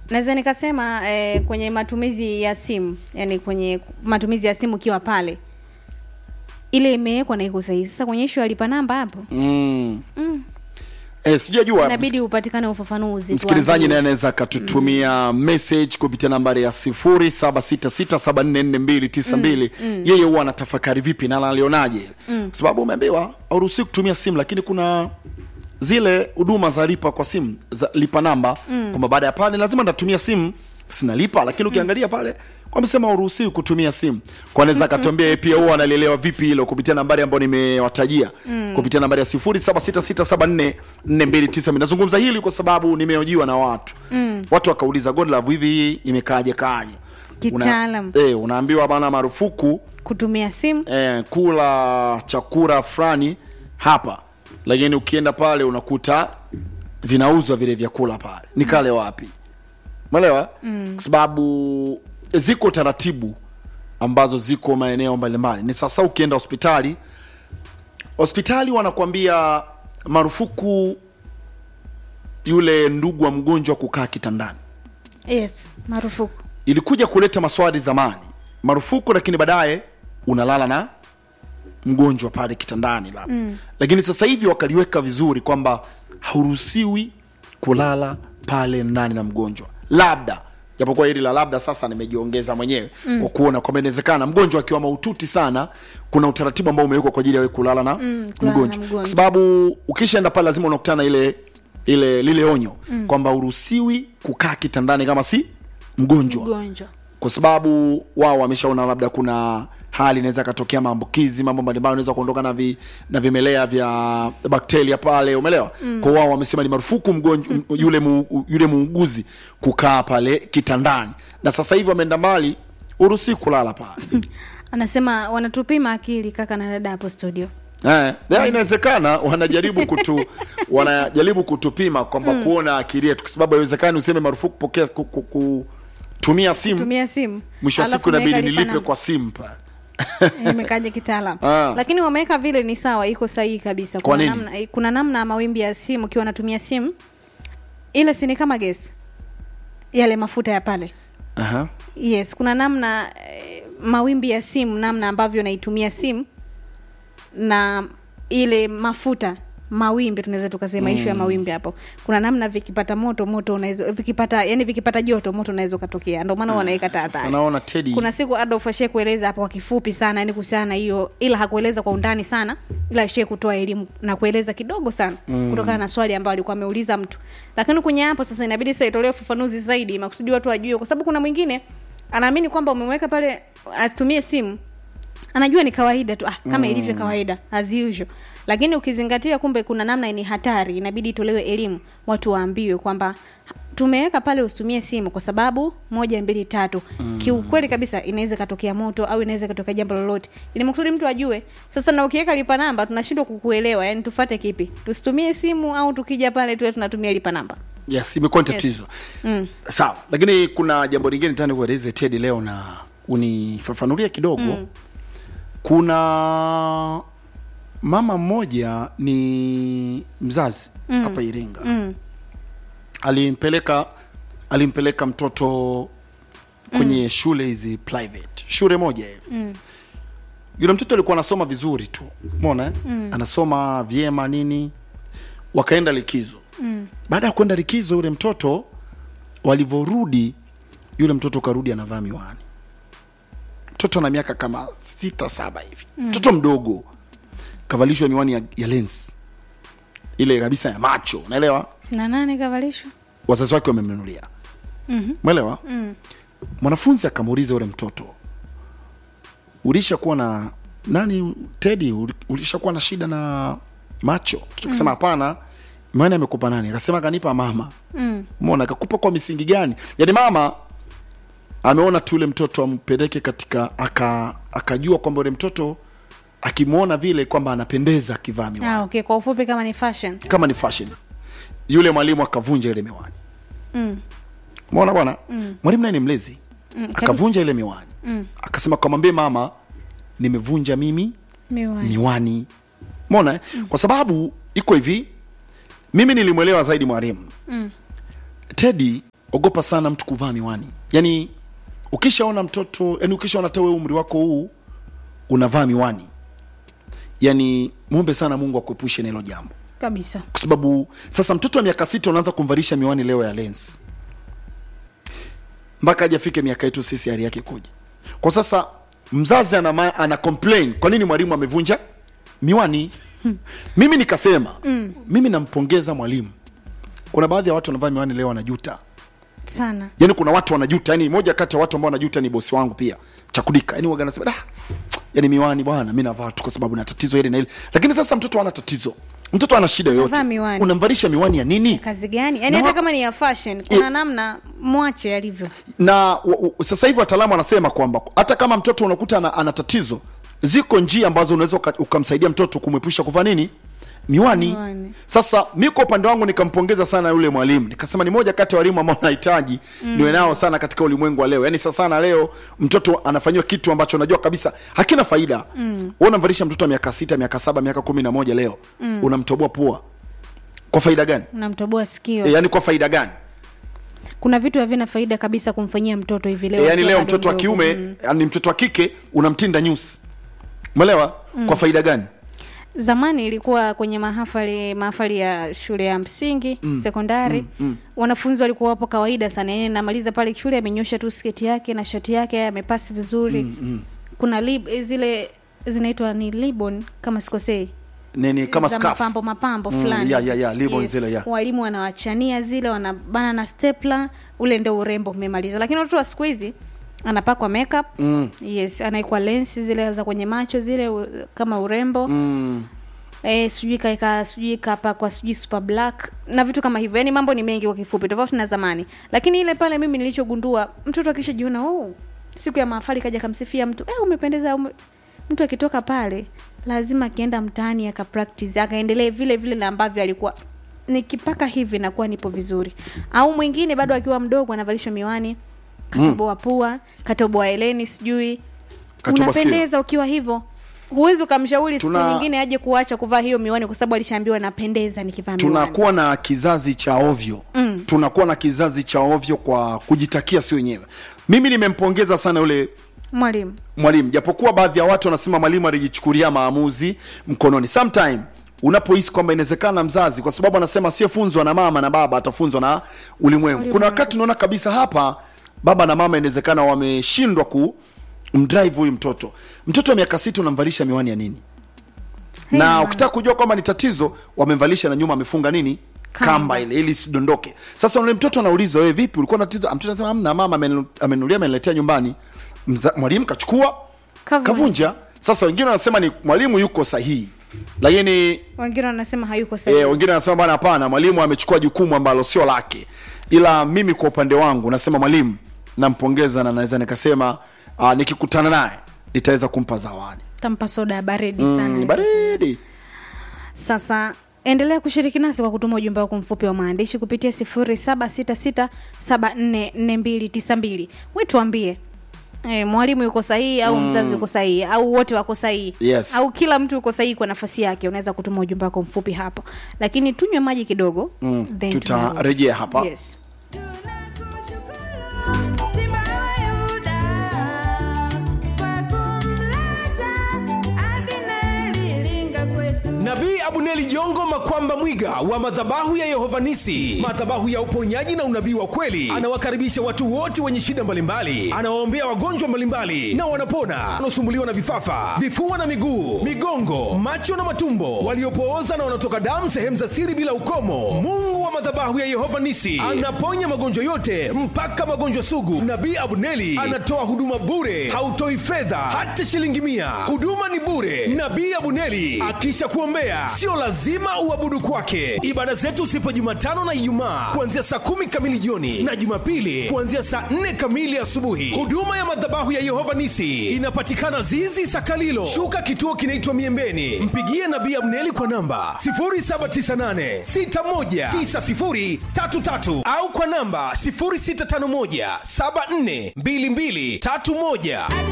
naweza nikasema eh, kwenye matumizi ya simu yani kwenye matumizi ya simu ukiwa pale ile imewekwa na iko sahihi sasa kwenye ishu ya lipa namba hapo mm. eh, sijajua inabidi upatikane ufafanuzi msikilizaji tuambie. naye anaweza akatutumia message kupitia nambari ya 0766744292 yeye huwa anatafakari vipi na alionaje kwa sababu umeambiwa auruhusi kutumia simu lakini kuna zile huduma za lipa kwa simu za lipa namba kwamba baada ya pale lazima natumia simu sinalipa lakini ukiangalia pale wamesema uruhusiwi kutumia simu kwa anaweza akatuambia yeye pia huwa analielewa vipi hilo kupitia nambari ambayo nimewatajia kupitia nambari ya 0766744292 nazungumza hili kwa sababu nimeojiwa na watu watu wakauliza godlove hivi hii imekaaje kaaje Kitaalam. Una, eh, unaambiwa bana marufuku kutumia simu eh, kula chakula fulani hapa lakini ukienda pale unakuta vinauzwa vile vyakula pale ni kale wapi mwelewa mm. kwa sababu ziko taratibu ambazo ziko maeneo mbalimbali ni sasa ukienda hospitali hospitali wanakuambia marufuku yule ndugu wa mgonjwa kukaa kitandani yes marufuku ilikuja kuleta maswali zamani marufuku lakini baadaye unalala na mgonjwa pale kitandani labda mm. lakini sasa hivi wakaliweka vizuri kwamba hauruhusiwi kulala pale ndani na mgonjwa labda japokuwa hili la labda sasa nimejiongeza mwenyewe mm. kwa kuona kwamba inawezekana mgonjwa akiwa maututi sana kuna utaratibu ambao umewekwa kwa ajili ya wewe kulala na Mm, kulala na mgonjwa mgonjwa. kwa sababu ukishaenda pale lazima unakutana ile ile lile onyo mm. kwamba uruhusiwi kukaa kitandani kama si mgonjwa mgonjwa kwa sababu wao wameshaona labda kuna hali inaweza katokea maambukizi mambo mbalimbali unaweza kuondoka na, vi, na vimelea vya bakteria pale umeelewa mm. kwa wao wamesema ni marufuku mgonjwa mm. yule, mu, yule muuguzi kukaa pale kitandani na sasa hivi wameenda mbali uruhusi kulala pale anasema wanatupima akili kaka na dada hapo studio Eh, ya, inawezekana wanajaribu kutu wanajaribu kutupima kwamba kuona akili yetu kwa sababu haiwezekani useme marufuku kupokea ku, ku, kutumia simu tumia simu mwisho wa alafu siku inabidi umeweka lipa nilipe namba. kwa simu pale imekaja kitaalam Ah. lakini wameweka vile ni sawa iko sahihi kabisa Kwa kuna nini? namna, kuna namna ya mawimbi ya simu ukiwa unatumia simu ile si ni kama gesi yale mafuta ya pale Aha. yes kuna namna eh, mawimbi ya simu namna ambavyo naitumia simu na ile mafuta mawimbi tunaweza tukasema mm. ishu ya mawimbi hapo kuna namna vikipata moto moto unaweza vikipata yani vikipata joto moto unaweza ukatokea ndio maana wanaweka Sasa tahadhari naona Teddy kuna siku Adolf ashie kueleza hapo kwa kifupi sana yani kuhusiana na hiyo ila hakueleza kwa undani sana ila ashie kutoa elimu na kueleza kidogo sana mm. kutokana na swali ambayo alikuwa ameuliza mtu lakini kwenye hapo sasa inabidi sasa itolewe ufafanuzi zaidi makusudi watu wajue kwa sababu kuna mwingine anaamini kwamba umemweka pale asitumie simu anajua ni kawaida tu ah, kama mm. ilivyo kawaida as usual lakini ukizingatia kumbe kuna namna ni hatari inabidi itolewe elimu watu waambiwe kwamba ha- tumeweka pale usitumie simu kwa sababu moja mbili tatu mm. kiukweli kabisa inaweza ikatokea moto au inaweza ikatokea jambo lolote ili makusudi mtu ajue sasa na ukiweka lipa namba tunashindwa kukuelewa yani tufate kipi tusitumie simu au tukija pale tuwe tunatumia lipa namba yes imekuwa ni tatizo mm. sawa lakini kuna jambo lingine tani kueleze tedi leo na unifafanulia kidogo mm. kuna mama mmoja ni mzazi hapa iringa Mm. alimpeleka alimpeleka mtoto kwenye shule hizi private shule moja hivi mm. yule mtoto alikuwa anasoma vizuri tu mona mm. anasoma vyema nini wakaenda likizo mm. baada ya kwenda likizo yule mtoto walivyorudi yule mtoto karudi anavaa miwani mtoto ana miaka kama sita saba hivi mtoto mdogo kavalishwa miwani ya, ya lens ile kabisa ya macho unaelewa na nane kavalishwa wazazi wake wamemnunulia Mhm. mwelewa mm. mwanafunzi akamuuliza yule mtoto ulishakuwa na nani tedi uli- ulishakuwa na shida na macho mtoto akasema hapana miwani amekupa nani akasema kanipa mama mm. mona akakupa kwa misingi gani yaani mama ameona tu yule mtoto ampeleke katika aka akajua kwamba yule mtoto akimwona vile kwamba anapendeza akivaa miwani ah, okay kwa ufupi kama ni fashion kama ni fashion yule mwalimu akavunja ile miwani mm. umeona bwana mm. mwalimu naye ni mlezi Mm, akavunja ile miwani Mm. akasema kamwambie mama nimevunja mimi miwani miwani mona mm. kwa sababu iko hivi mimi nilimwelewa zaidi mwalimu Mm. tedi ogopa sana mtu kuvaa miwani yaani ukishaona mtoto yani ukishaona hata wewe umri wako huu unavaa miwani yani muombe sana mungu akuepushe na hilo jambo kabisa kwa sababu sasa mtoto wa miaka sita unaanza kumvalisha miwani leo ya lens mpaka aje afike miaka yetu sisi hali yake kuja kwa sasa mzazi ana, ma- ana complain kwa nini mwalimu amevunja miwani mimi nikasema mm. mimi nampongeza mwalimu kuna baadhi ya watu wanavaa miwani leo wanajuta sana yani kuna watu wanajuta yani moja kati ya watu ambao wanajuta ni bosi wangu pia chakudika yani waga nasema "Dah, yani miwani bwana mi navaa tu kwa sababu na tatizo hili na hili lakini sasa mtoto ana tatizo mtoto ana shida yoyote Anavaa miwani. unamvalisha miwani ya nini kazi gani yaani Na hata wa- kama ni ya fashion kuna Eh. namna mwache alivyo na wa- wa- sasa hivi wataalamu wanasema kwamba hata kama mtoto unakuta ana, ana tatizo ziko njia ambazo unaweza uka- ukamsaidia mtoto kumwepusha kuvaa nini miwani. Miwani. sasa mi kwa upande wangu nikampongeza sana yule mwalimu nikasema ni moja kati ya walimu ambao nahitaji mm. niwe nao sana katika ulimwengu wa leo yaani sasa sana leo mtoto anafanyiwa kitu ambacho unajua kabisa hakina faida mm. unamvalisha mtoto wa miaka sita miaka saba miaka kumi na moja leo mm. unamtoboa pua kwa faida gani unamtoboa sikio e, yaani kwa faida gani kuna vitu havina faida kabisa kumfanyia mtoto hivi leo e, yani akiwa leo bado mtoto wa mdogo. kiume Mm. yani mtoto wa kike unamtinda nyusi umeelewa mm. kwa faida gani zamani ilikuwa kwenye mahafali mahafali ya shule ya msingi mm. sekondari mm. Mm. wanafunzi walikuwa wapo kawaida sana yani namaliza pale shule amenyosha tu sketi yake na shati yake amepasi vizuri mm. Mm. kuna lib, zile zinaitwa ni libon kama sikosei nini kama za scarf mapambo mapambo Mm, fulani ya, ya, ya, ribbon zile, ya. walimu wanawachania zile wanabana na stepla ule ndio urembo umemaliza lakini watoto wa siku hizi anapakwa makeup mm. yes anaikwa lensi zile za kwenye macho zile u, kama urembo mm. eh, sijui kaeka sijui kapakwa sijui super black na vitu kama hivyo yani mambo ni mengi kwa kifupi tofauti na zamani lakini ile pale mimi nilichogundua mtoto akishajiona oh, siku ya mahafali kaja kamsifia mtu eh, umependeza ume... mtu akitoka pale lazima akienda mtaani aka practice akaendelee vile vile na ambavyo alikuwa nikipaka hivi nakuwa nipo vizuri au mwingine bado akiwa mdogo anavalishwa miwani katoboa pua katoboa eleni sijui Katoboa unapendeza ukiwa hivyo huwezi ukamshauri siku Tuna- nyingine aje kuacha kuvaa hiyo miwani kwa sababu alishaambiwa napendeza nikivaa miwani tunakuwa na kizazi cha ovyo mm. tunakuwa na kizazi cha ovyo kwa kujitakia si wenyewe mimi nimempongeza sana yule mwalimu mwalimu japokuwa baadhi ya watu wanasema mwalimu alijichukulia maamuzi mkononi sometime unapohisi kwamba inawezekana mzazi kwa sababu anasema asiyefunzwa na mama na baba atafunzwa na ulimwengu kuna wakati unaona kabisa hapa baba na mama inawezekana wameshindwa ku mdrive huyu mtoto mtoto wa miaka sita unamvalisha miwani ya nini na Hey, ukitaka kujua kwamba ni tatizo wamemvalisha na nyuma amefunga nini Kamba. kamba ile ili isidondoke sasa ule mtoto anaulizwa wewe vipi ulikuwa na tatizo mtoto anasema amna mama amenu- amenunulia ameniletea nyumbani Mza- mwalimu kachukua Kavunja. kavunja sasa wengine wanasema ni mwalimu yuko sahihi lakini wengine wanasema hayuko sahihi e, wengine wanasema bana hapana mwalimu amechukua jukumu ambalo sio lake ila mimi kwa upande wangu nasema mwalimu nampongeza na naweza nikasema uh, nikikutana naye nitaweza kumpa zawadi tampa soda ya baridi sana mm, baridi sasa endelea kushiriki nasi kwa kutuma ujumbe wako mfupi wa maandishi kupitia 0766744292 we tuambie E, mwalimu yuko sahihi au mm. mzazi yuko sahihi au wote wako sahihi Yes. au kila mtu yuko sahihi kwa nafasi yake unaweza kutuma ujumbe wako mfupi hapo lakini tunywe maji kidogo Mm, then tutarejea hapa. yes. nabii abuneli jongo makwamba mwiga wa madhabahu ya yehovanisi madhabahu ya uponyaji na unabii wa kweli anawakaribisha watu wote wenye shida mbalimbali anawaombea wagonjwa mbalimbali na wanapona wanaosumbuliwa na vifafa vifua na miguu migongo macho na matumbo waliopooza na wanaotoka damu sehemu za siri bila ukomo mungu wa madhabahu ya yehova nisi anaponya magonjwa yote mpaka magonjwa sugu nabii abuneli anatoa huduma bure hautoi fedha hata shilingi mia huduma ni bure nabii abuneli akisha kuombea sio lazima uabudu kwake ibada zetu sipo jumatano na ijumaa kuanzia saa kumi kamili jioni na jumapili kuanzia saa nne kamili asubuhi huduma ya madhabahu ya yehova nisi inapatikana zizi sakalilo shuka kituo kinaitwa miembeni mpigie nabii abneli kwa namba 798619033 au kwa namba 0651742231